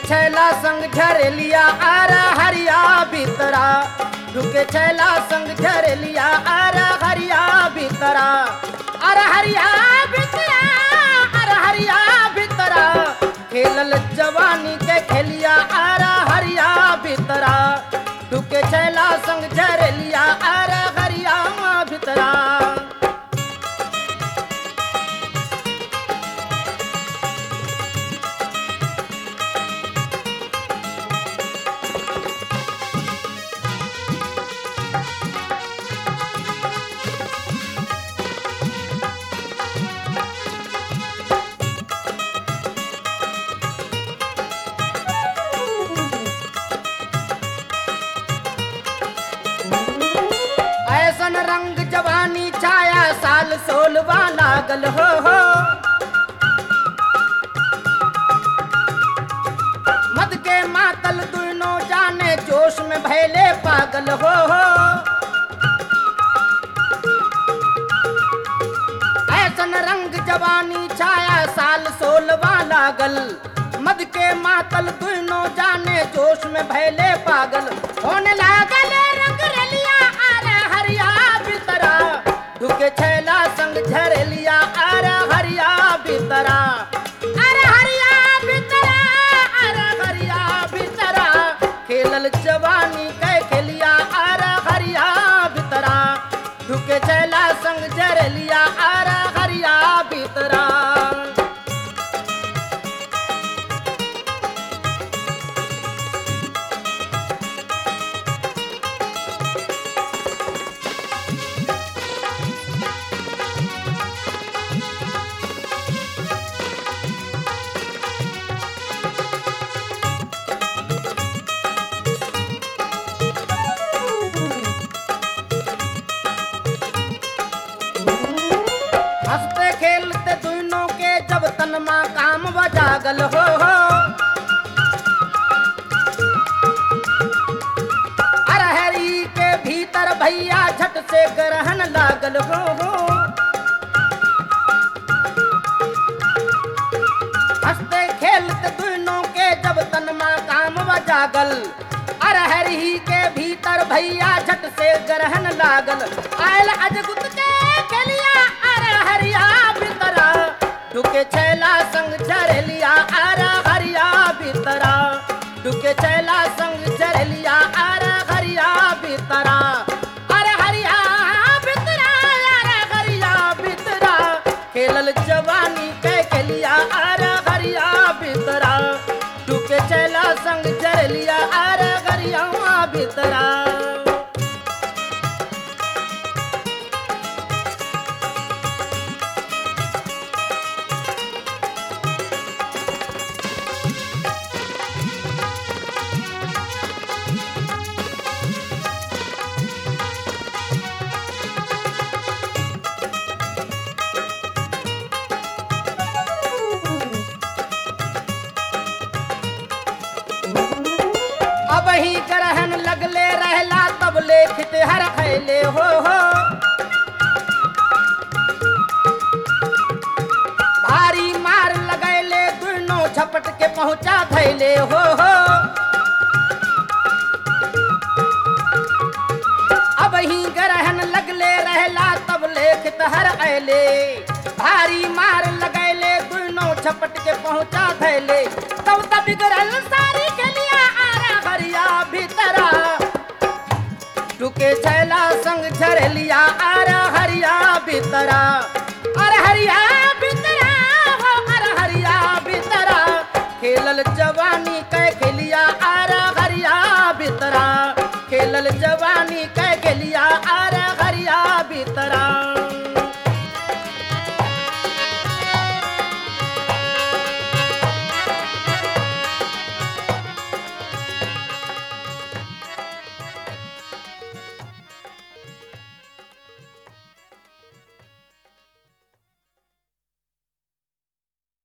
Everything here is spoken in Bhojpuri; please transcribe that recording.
छैला संग झरेलिया आर हरिया भीतरा ढुके छैला संग झरेलिया आर हरिया भीतरा अर हरिया भीतरा अर हरिया भीतरा खेलल जवानी के खेलिया आर हरिया भीतरा ढुके छैला संग झरेलिया आर हरिया भीतरा ऐसन रंग जवानी छाया साल सोलवा लागल हो हो मद के मातल दुनो जाने जोश में भैले पागल हो हो ऐसन रंग जवानी छाया साल सोलवा लागल मद के मातल दुनो जाने जोश में भैले पागल होने लागल रंग रलिया आरे हरिया बितरा ढुके छैला संग झरलिया आरे हरिया बितरा अरे हरिया बितरा अरे हरिया बितरा खेलल जवानी कै खेलिया आरे हरिया बितरा ढुके छैला संग झरलिया आरे हरिया बितरा हंसते खेलते दोनों के जब तनमा काम बजागल हो हो अरहरी के भीतर भैया झट से ग्रहण लागल हो हो हंसते खेलते दोनों के जब तनमा काम बजागल अरहरी के भीतर भैया झट से ग्रहण लागल आयल अजगुत के खेलिया अरहरिया भीतरा डुके छैला संग झरलिया अरहरिया भीतरा डुके छैला संग झरलिया अरहरिया भीतरा अरहरिया भीतरा अरहरिया भीतरा खेलल जवानी के खेलिया अरहरिया भीतरा डुके छैला संग झरलिया अरहरिया भीतरा अब ही ग्रहण लगले रहला तब लेखित हर खैले हो हो भारी मार लगैले दुनो झपट के पहुंचा धैले हो हो अब ही ग्रहण लगले रहला तब लेखित हर ऐले भारी मार लगैले दुनो झपट के पहुंचा धैले तब तब बिगड़ल सारी गलिया आरा हरिया भीतरा टुके छैला संग झरलिया आरा हरिया भीतरा अरे हरिया भीतरा हो अरे हरिया भीतरा खेलल जवानी